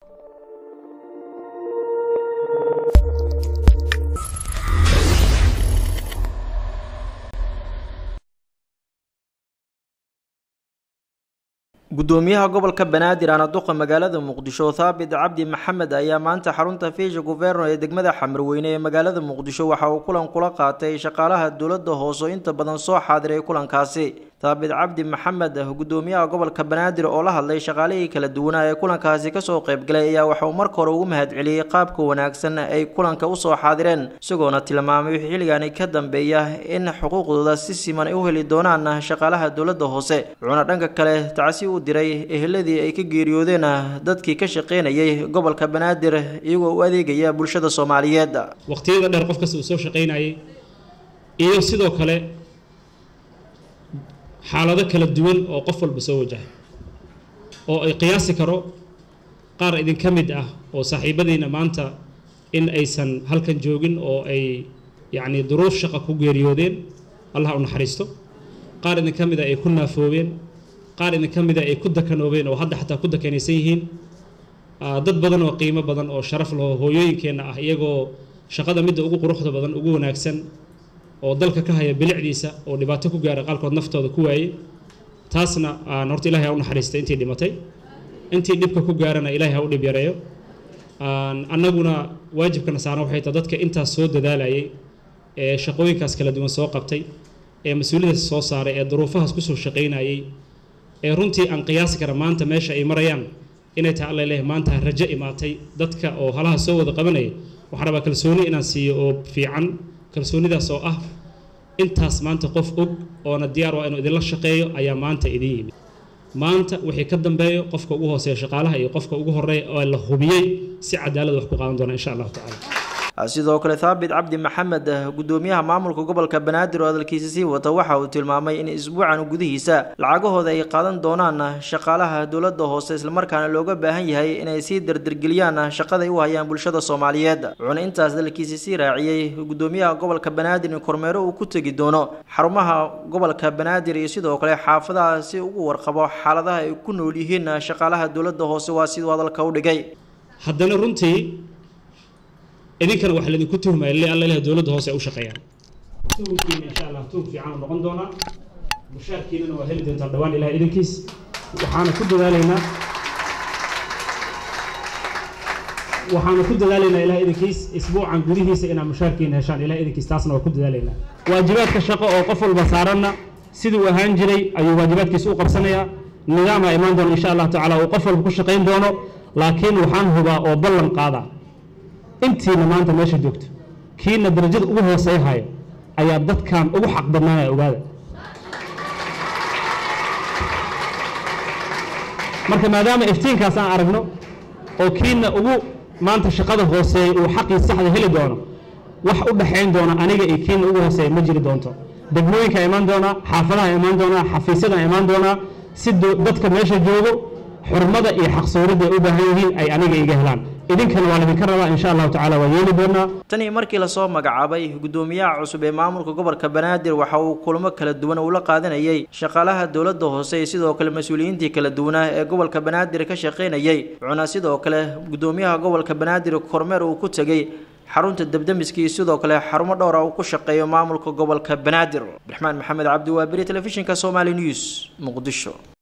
gudoomiyaha gobolka banaadir anaduqa magaalada muqdisho thaabit cabdi maxamed ayaa maanta xarunta fiisha guverno ee degmada xamarweyne ee magaalada muqdisho waxa uu kulan kula qaatay shaqaalaha dowladda hoose oo inta badan soo xaadiray kulankaasi thaabit cabdi maxamed gudoomiyaha gobolka banaadir oo la hadlay shaqaalihii kala duwanaa ee kulankaasi kasoo qaybgalay ayaa waxa uu marka hore ugu mahadceliyey qaabka wanaagsan ay kulanka usoo xaadireen isagoona tilmaamay wixii xilligaani ka dambeeya in xuquuqdooda si siman ay u heli doonaan shaqaalaha dowladda hoose wuxuuna dhanka kale tacsi u diray eheladii ay ka geeriyoodeen dadkii ka shaqaynayay gobolka banaadir iyagoo u adeegaya bulshada soomaaliyeed waqtiyada dheer qof kasta uu soo shaqaynayay iyo sidoo kale xaalado kala duwan oo qof walba soo wajaha oo ay qiyaasi karo qaar idinka mid ah oo saaxiibadiina maanta in aysan halkan joogin oo ay yacni duruuf shaqa ku geeriyoodeen allah u naxariisto qaar idinka mid a ay ku naafoobeen qaar idinka mida ay ku dakanoobeen oo hadda xataa ku dakanaysan yihiin dad badan oo qiimo badan oo sharaf laho hooyooyinkeenna ah iyagoo shaqada midda ugu quruxda badan ugu wanaagsan oo dalka ka haya bilicdiisa oo dhibaato ku gaara qaalkood naftooda ku waayey taasna aan horta ilahay ha u naxariistay intii dhimatay intii dhibka ku gaarana ilahay ha u dhib yareeyo annaguna waajibkana saaran waxay tahay dadka intaas soo dadaalayay ee shaqooyinkaas kala duwan soo qabtay ee mas-uuliyadaas soo saaray ee duruufahaas kusoo shaqaynayay ee runtii aan qiyaasi kara maanta meesha ay marayaan inay tahay alla leh maanta rajo imaatay dadka oo halaha soo wada qabanaya waxaan rabaa kalsooni inaan siiyo oo fiican kalsoonidaas oo ah intaas maanta qof og oona diyaar waa inuu idinla shaqeeyo ayaa maanta idin yimid maanta wixii ka dambeeyo qofka ugu hooseeya shaqaalaha iyo qofka ugu horeeya oo la hubiyey si cadaalad wax ku qaadan doona insha allahu tacala sidoo kale thaabit cabdi maxamed gudoomiyaha maamulka gobolka banaadir oo hadalkiisa sii wata waxa uu tilmaamay in isbuucan gudihiisa lacagahooda ay qaadan doonaan shaqaalaha dowladda hoose islamarkaana looga baahan yahay inay sii dardargeliyaan shaqaday u hayaan bulshada soomaaliyeed wuxuuna intaas hadalkiisa sii raaciyey gudoomiyaha gobolka banaadir in kormeero uu ku tegi doono xarumaha gobolka banaadir iyo sidoo kale xaafadaha si ugu warqabo xaaladaha ay ku nool yihiin shaqaalaha dowladda hoose waa siduu hadalka u dhigay haddana runtii idinkana waxaa laydinku tuhmaya li alla ilahay dowladda hoose ay u shaqeeyaan tuhunkiina insha allah tuhun fiican u noqon doonaa mushaarkiinana waa heli doontaa dhawaan ilahay idinkiis waxaana ku dadaalaynaa waxaanu ku dadaalaynaa ilahay idinkiis isbuucan gudihiisa inaad mushaarkiina heshaan ilahay idinkiis taasna waa ku dadaalaynaa waajibaadka shaqo oo qof walba saaranna siduu ahaan jiray ayuu waajibaadkiisa u qabsanayaa nidaamaa imaan doona insha allah tacaala uu qof walba ku shaqayn doono laakiin waxaan hubaa oo ballan qaadaa intiina maanta meesha joogto kiina darajada ugu hooseeya hayo ayaa dadkan ugu xaq badnaanaya ogaada marka maadaama iftiinkaas aan aragno oo kiina ugu maanta shaqada hooseeya uu xaqii saxda heli doono wax u dhaxayn doona aniga iyo kiina ugu hooseeya ma jiri doonto degmooyinka imaan doonaa xaafadaha imaan doonaa xafiisyada imaan doonaa si dadka meesha joogo xurmada iyo xaqsooridda ay u baahan yihiin ay aniga iga helaan idinkana waa laydinka rabaa insha allahu tacala waa yeeli doonaa tanii markii lasoo magacaabay gudoomiyaha cusub ee maamulka gobolka banaadir waxa uu kulamo kala duwan ula qaadanayay shaqaalaha dowladda hoose iyo sidoo kale mas-uuliyiintii kala duwanaa ee gobolka banaadir ka shaqaynayay wuxuuna sidoo kale gudoomiyaha gobolka banaadir kormeer uu ku tegey xarunta debdemiska iyo sidoo kale xarumo dhowra uu ku shaqeeyo maamulka gobolka banaadir abdiraxmaan maxamed cabdi waaberi telefishinka somali news muqdisho